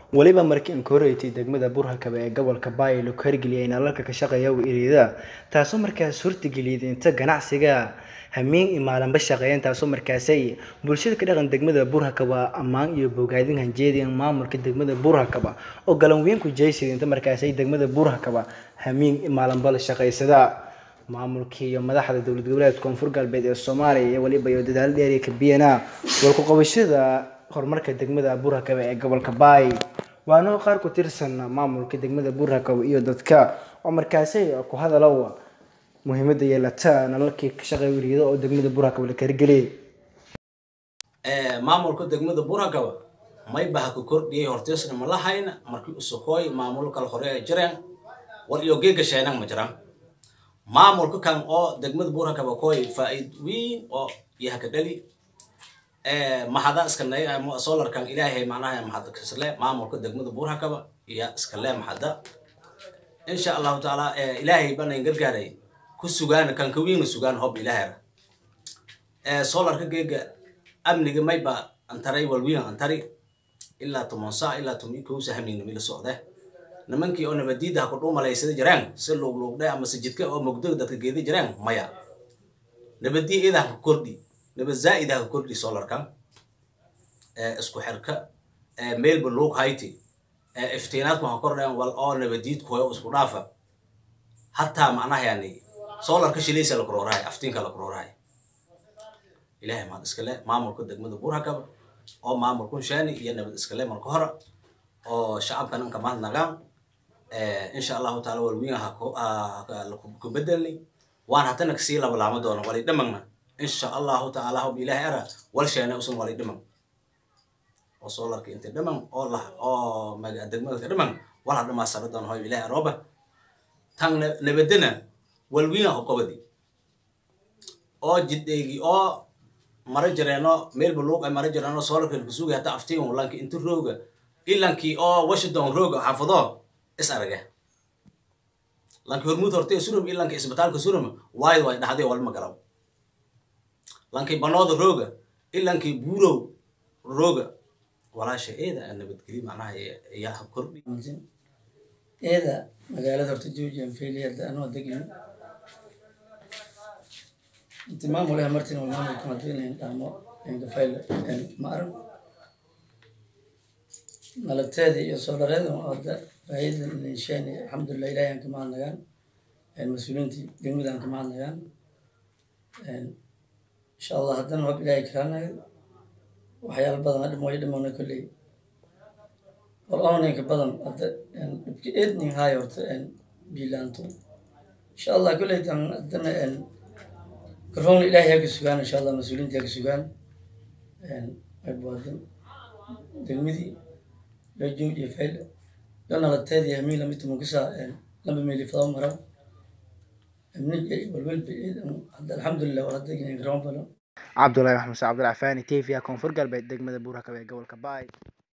weliba markii aan ka horreeytay degmada burhakaba ee gobolka baay lagu hirgeliyay nalalka ka shaqeeya iriida taasoo markaas hortageliyay inta ganacsiga hamiin iyo maalinba shaqeeyeen taasoo markaasay bulshada ka dhaqan degmada burhakaba ammaan iyo bogaadin hanjeediyeen maamulka degmada burhakaba oo galan weyn ku jeysay inta markaasay degmada burhakaba hamiin iyo maalinba la shaqeysada maamulkii iyo madaxda dowlad goboleedka koonfur galbeed ee soomaaliya iyo weliba iyo dadaalo dheeriya ka biyana walku qabashada horumarka degmada burhakaba ee gobolka baay waana qaar ku tirsan maamulka degmada burhakaba iyo dadka oo markaasay ku hadalow muhiimada yeelata nalalkii ka shaqeeya weriida oo degmada burhakaba la hirgeliyay maamulka degmada burhakaba maybaha ku kordhiyay horteesna ma lahayna markii usukooy maamul kala hore ay jireen war iyo geega sheenan ma jiraan maamulka kan oo degmada burhakaba koy faa'iid weyn oo yaha ka dhali maxada iskanay solarkan ilaahay macnaha maxada kasle maamulka degmada burhakaba iyo iskale maxada insha allahu taala ilaahay banayn gargaaray ku sugaan kan ka weyn sugaan hob ilaahay solarka geega amniga mayba antaray walwiin antari ilaa tomon saa ilaa tomi kowsa hamignimi la socde nimankii oo nabadiida ha ku dhuumalaysada jiraan si luugluugdhe ama si jidka oo mugdo dadka geeda jiraan maya nabadiya iyada ha ku kordhi nabad zaa'id ha ku kordhi solarkan isku xirka meelba luug hayti iftiinaadku ha kordhayan wal oo nabadiid kuhoyo isku dhaafa hataa macnaha yani solarka shilaysa la kuroorahay aftiinka la kuroorahay ilahay mahad iskale maamulka degmada burhakaba oo maamulkun shaani iyo nabad iskale marka hore oo shacabkan inka mahad nagaan insha allahu taala walwiin ku bedelni waan hatana kasii labalaamo doono walay dhimagna insha allahu taala hob ilahay ara wal sheene usun walay dhimag oo solarka inta dhimag oo lah oo degmada ka dhimag wal hadhamaa sara doono hob ilahay arooba tan nabadena walwiin ho qobadi oo jidheegi oo mara jireeno meelba luuq ay mara jireeno solarka kusugi hata aftiin lanki inta rooga ilankii oo washington rooga xaafado is arage lanki hormuud horte surum ilanki isbitaalka surum waayad way dhaxday walma garaw lanki banooda rooga ilankii buurow rooga walaasha eeda aan nabadgeli macnaha yaa kordhi eeda magaalada horta joojiyan failiyada anoo degin inti maamulaha martin wal maamulka madweynahan dhaamo engafayla ma arag nalateeda iyo soolareeda hadda faa'iida leeshaani alxamdulilah ilahi aan ka mahadnagaan mas-uuliyiintii degmada aan ka mahadnagaan insha allah haddana hob ilahay karaanayo waxyaala badan hadham way dhimana kolley wal onlinka badan hadda dhibka eedning haay horta biilaanto insha allah kolley tan haddana garoon ilahay ha ka sugaan insha allah mas-uuliyiinta ha ka sugaan aybuwadan degmadii yo joog iyo fayl yo nalateed iyo hamiin lamid mukisa lamba meeli fadao maraw amnig walwalba hadda alxamdulilah war hadda garoon falo cabdulahi maxamed cabdilcafaani t v koonfur galbeed degmada burhakaba ee gobolka baay